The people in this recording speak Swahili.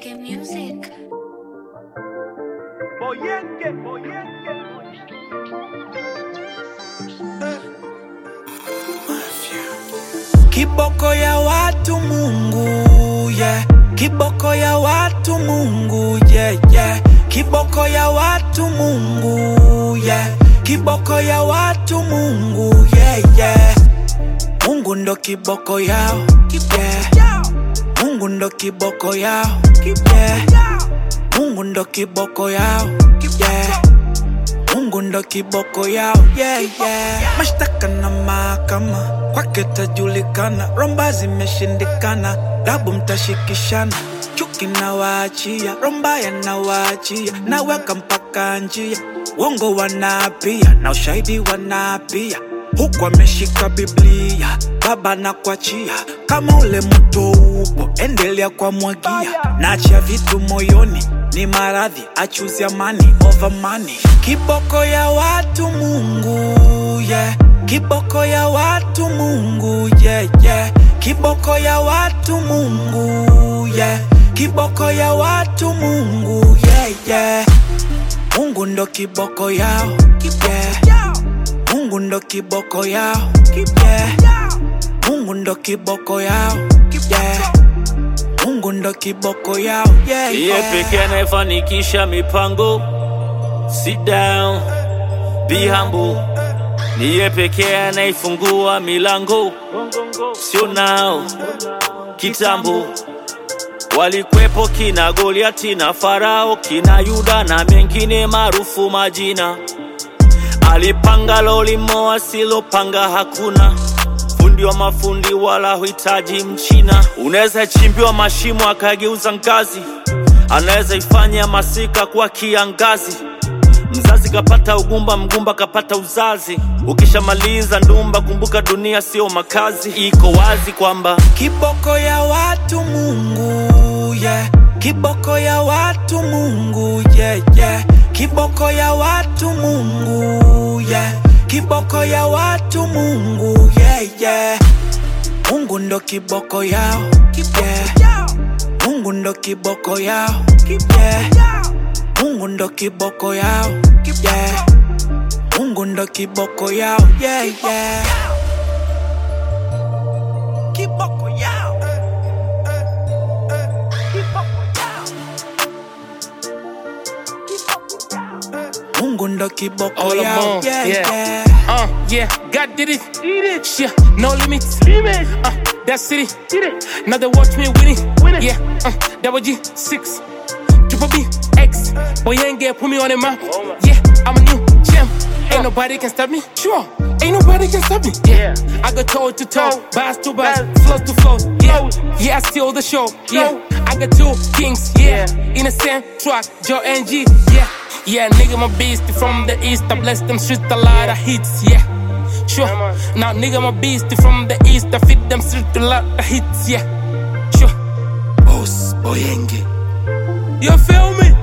Boyenge Music. Boyenge, boyenge, Kiboko ya watu Mungu yeah. Kiboko ya watu Mungu yeah, yeah. Kiboko ya watu Mungu yeah. Kiboko ya watu Mungu yeah, yeah. Mungu ndo kiboko yao yeah. Mungu ndo kiboko yao yeah. Mungu ndo kiboko yao yeah. Mungu ndo kiboko yao yeah, yeah. Mashtaka na mahakama kwake tajulikana, romba zimeshindikana, dabu mtashikishana, chuki na waachia, rombaya na waachia, naweka mpaka njia, uongo wanaapia na ushahidi wanaapia huku ameshika Biblia, baba na kuachia kama ule mto upo, endelea kwa mwagia, nacha vitu moyoni ni maradhi, achuzi amani over money. Kiboko ya watu Mungu yeah. Kiboko ya watu Mungu yeah, yeah. Kiboko ya watu Mungu yeah. Kiboko ya watu Mungu yeah, yeah. Mungu ndo kiboko yao yeah. Mungu ndo kiboko yao yeah. Mungu ndo kiboko yao yeah. Mungu ndo kiboko yao yeah, Yeye yeah. pekee anayefanikisha mipango. Sit down, be humble. Ni yeye pekee anayefungua milango, sio nao kitambo. Walikwepo kina Goliati na Farao, kina Yuda na mengine maarufu majina. Alipanga lolimo asilopanga hakuna fundi wa mafundi wala huhitaji mchina. Unaweza chimbiwa mashimo akageuza ngazi, anaweza ifanya masika kuwa kiangazi. Mzazi kapata ugumba, mgumba kapata uzazi. Ukishamaliza ndumba, kumbuka dunia sio makazi. Iko wazi kwamba Kiboko ya watu Mungu yeah. Kiboko ya watu Mungu yeah, yeah. Kiboko ya watu Mungu yeah. Kiboko ya watu Mungu yeah, yeah. Mungu ndo kiboko yao yeah. Mungu ndo kiboko yao yeah. Mungu ndo kiboko yao yeah. Mungu ndo kiboko yao yeah, yeah. Kiboko yao Mungu ndo kiboko All yao alone, yeah, yeah. yeah. Uh, yeah, God did it. Did it. Yeah, no limits. Limit. Uh, that city. Did it. Now they watch me win it. Win it. Yeah, uh, double G six. Triple B X. Boy, you ain't get put me on the map. Yeah, I'm a new champ. Ain't nobody can stop me. Sure. Ain't nobody can stop me. Yeah, I go toe to toe, bars to bars, flows to flows. Yeah, yeah, I steal the show. Yeah, I got two kings. Yeah, in the same truck, Joe and G. Yeah, yeah, nigga, my beast from the east. I bless them streets a lot of hits. Yeah, sure. Now, nigga, my beast from the east. I fit them streets a lot of hits. Yeah, sure. Boss Boyenge You feel me?